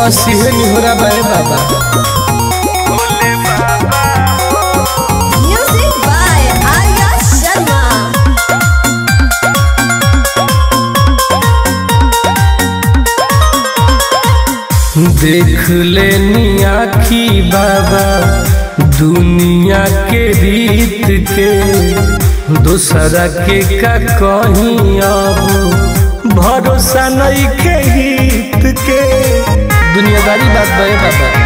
बस इहे निहोरा बाए बाबा Music by Arya Sharma. देख लेनी आखी बाबा दुनिया के रीत के दूसरा के का कहीं अब भरोसा नहीं के हित के दुनियादारी बात बे बाबा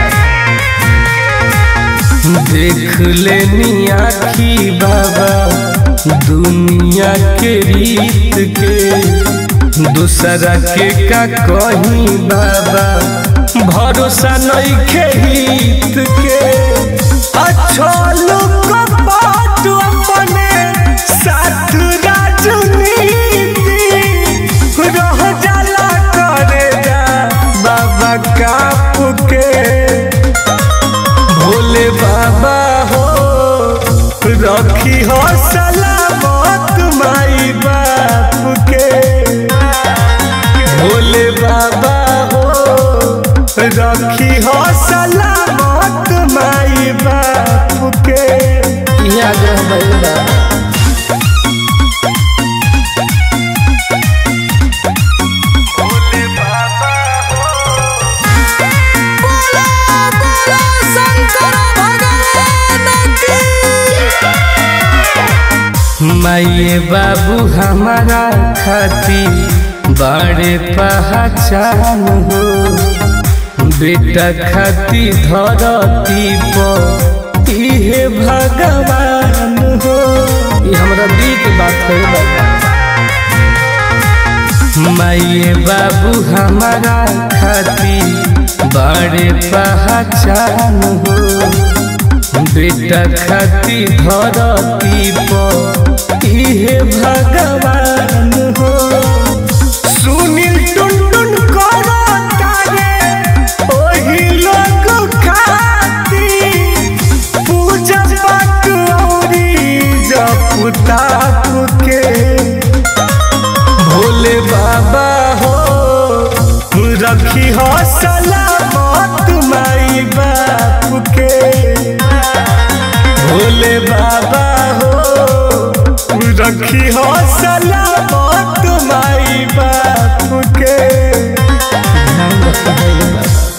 देख लेनी आखी बाबा दुनिया के रीत के दूसरा के का कहीं बाबा भरोसा नहीं के हित के अच्छा लोग बात अपने साथ राजनीति रह जाला करे जा बाबा काप के भोले बाबा हो रखी हो सलामत माई बाप के भोले बाबा हो रखी हो सलामत माई बाप के यहाँ ग्रह बाबा माये बाबू हमारा खाती बड़े पहचान हो बेटा खाती धरती पर इहे भगवान हो ये हमरा दिल के बात है बाबा माये बाबू हमारा खाती बड़े पहचान हो बेटा खाती धरती पर इहे भगवान हो सुनील टुनटुन करो तारे ओही लोग खाती पूजा पाठ औरी जप ताप के भोले बाबा हो रखी हो सलामत माई बाप के भोले बाबा हो रखी हो सलामत माई बाप के ध्यान रखना है ये बात